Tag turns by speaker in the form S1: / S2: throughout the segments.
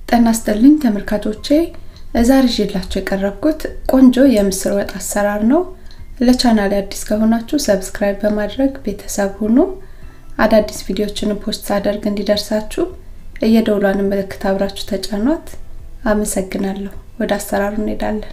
S1: ጤና ይስጥልኝ ተመልካቾቼ፣ ዛሬ ይዤላችሁ የቀረብኩት ቆንጆ የምስር ወጥ አሰራር ነው። ለቻናሌ አዲስ ከሆናችሁ ሰብስክራይብ በማድረግ ቤተሰብ ሁኑ። አዳዲስ ቪዲዮዎችን ፖስት ሳደርግ እንዲደርሳችሁ የደውሏን ምልክት አብራችሁ ተጫኗት። አመሰግናለሁ። ወደ አሰራሩ እንሄዳለን።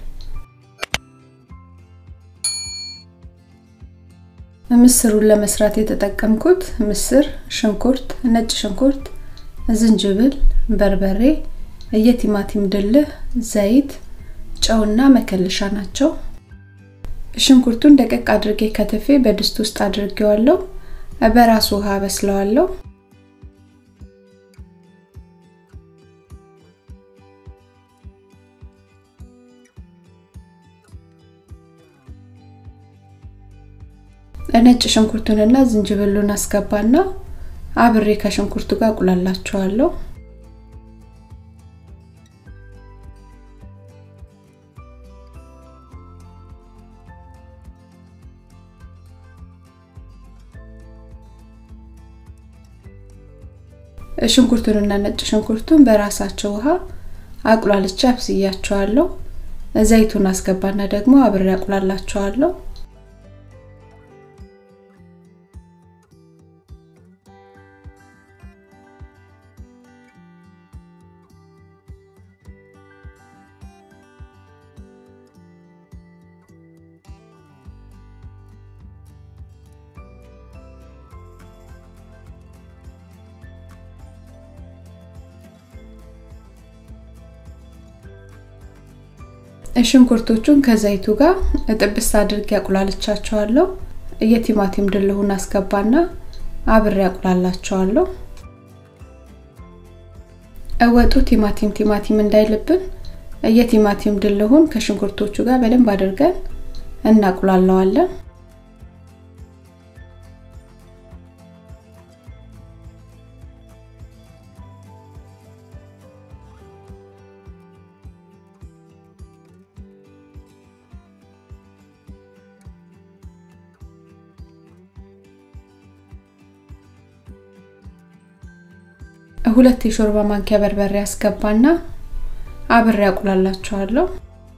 S1: ምስሩን ለመስራት የተጠቀምኩት ምስር፣ ሽንኩርት፣ ነጭ ሽንኩርት፣ ዝንጅብል፣ በርበሬ፣ የቲማቲም ድልህ፣ ዘይት፣ ጨውና መከለሻ ናቸው። ሽንኩርቱን ደቀቅ አድርጌ ከትፌ በድስት ውስጥ አድርጌዋለሁ። በራሱ ውሃ በስለዋለሁ። ነጭ ሽንኩርቱንና ዝንጅብሉን አስገባና አብሬ ከሽንኩርቱ ጋር አቁላላቸዋለሁ። ሽንኩርቱንና ነጭ ሽንኩርቱን በራሳቸው ውሃ አቁላልቼ አብስያቸዋለሁ። ዘይቱን አስገባና ደግሞ አብሬ አቁላላቸዋለሁ። ሽንኩርቶቹን ከዘይቱ ጋር ጥብስ አድርጌ አቁላልቻቸዋለሁ። የቲማቲም ድልሁን አስገባና አብሬ አቁላላቸዋለሁ። ወጡ ቲማቲም ቲማቲም እንዳይልብን የቲማቲም ድልሁን ከሽንኩርቶቹ ጋር በደንብ አድርገን እናቁላለዋለን። ሁለት የሾርባ ማንኪያ በርበሬ አስገባና አብሬ አቁላላቸዋለሁ።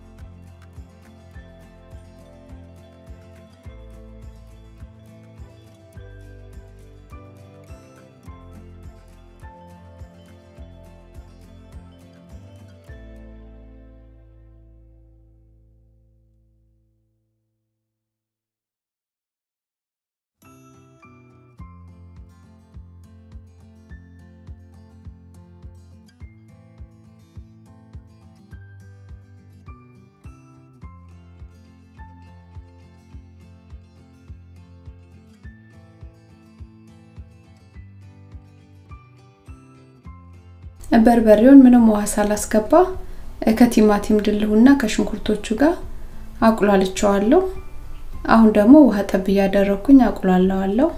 S1: በርበሬውን ምንም ውሃ ሳላስገባ ከቲማቲም ድልሁና ከሽንኩርቶቹ ጋር አቁላልቸዋለሁ። አሁን ደግሞ ውሃ ጠብ እያደረኩኝ አቁላለዋለሁ።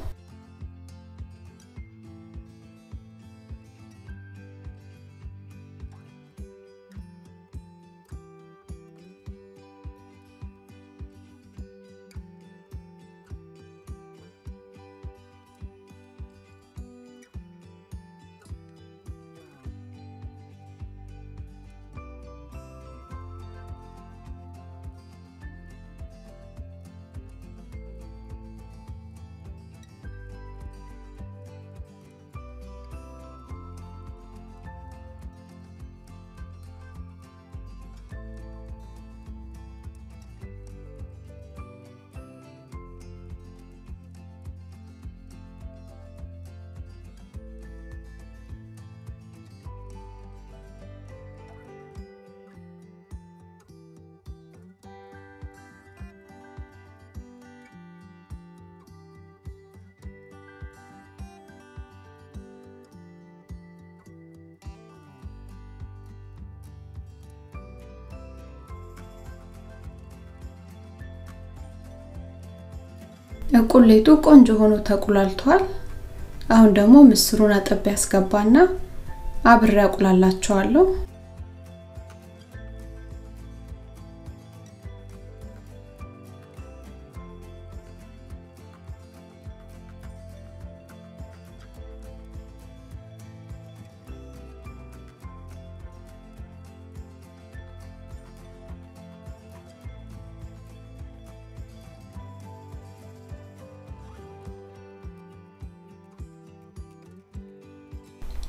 S1: ቁሌቱ ቆንጆ ሆኖ ተቁላልቷል። አሁን ደግሞ ምስሩን አጠቤ ያስገባና አብሬ አቁላላቸዋለሁ።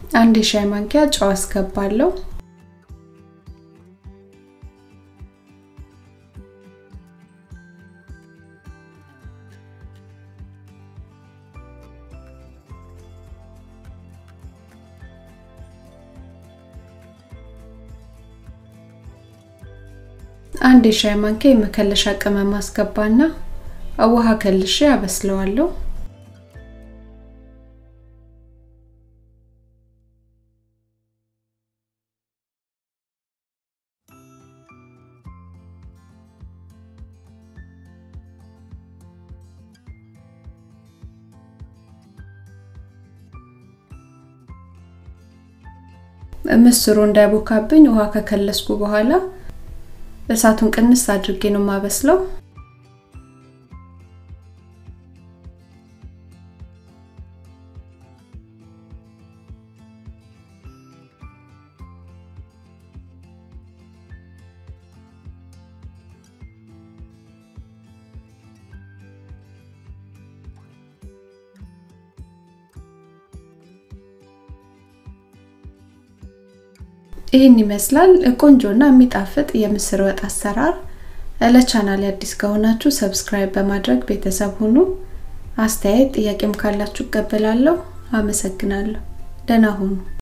S1: አንድ የሻይ ማንኪያ ጨው አስገባለሁ። አንድ የሻይ ማንኪያ የመከለሻ ቅመም አስገባና ውሃ ከልሼ አበስለዋለሁ። ምስሩ እንዳይቦካብኝ ውሃ ከከለስኩ በኋላ እሳቱን ቅንስ አድርጌ ነው የማበስለው። ይህን ይመስላል ቆንጆና የሚጣፍጥ የምስር ወጥ አሰራር። ለቻናል አዲስ ከሆናችሁ ሰብስክራይብ በማድረግ ቤተሰብ ሁኑ። አስተያየት ጥያቄም ካላችሁ እቀበላለሁ። አመሰግናለሁ። ደህና ሁኑ።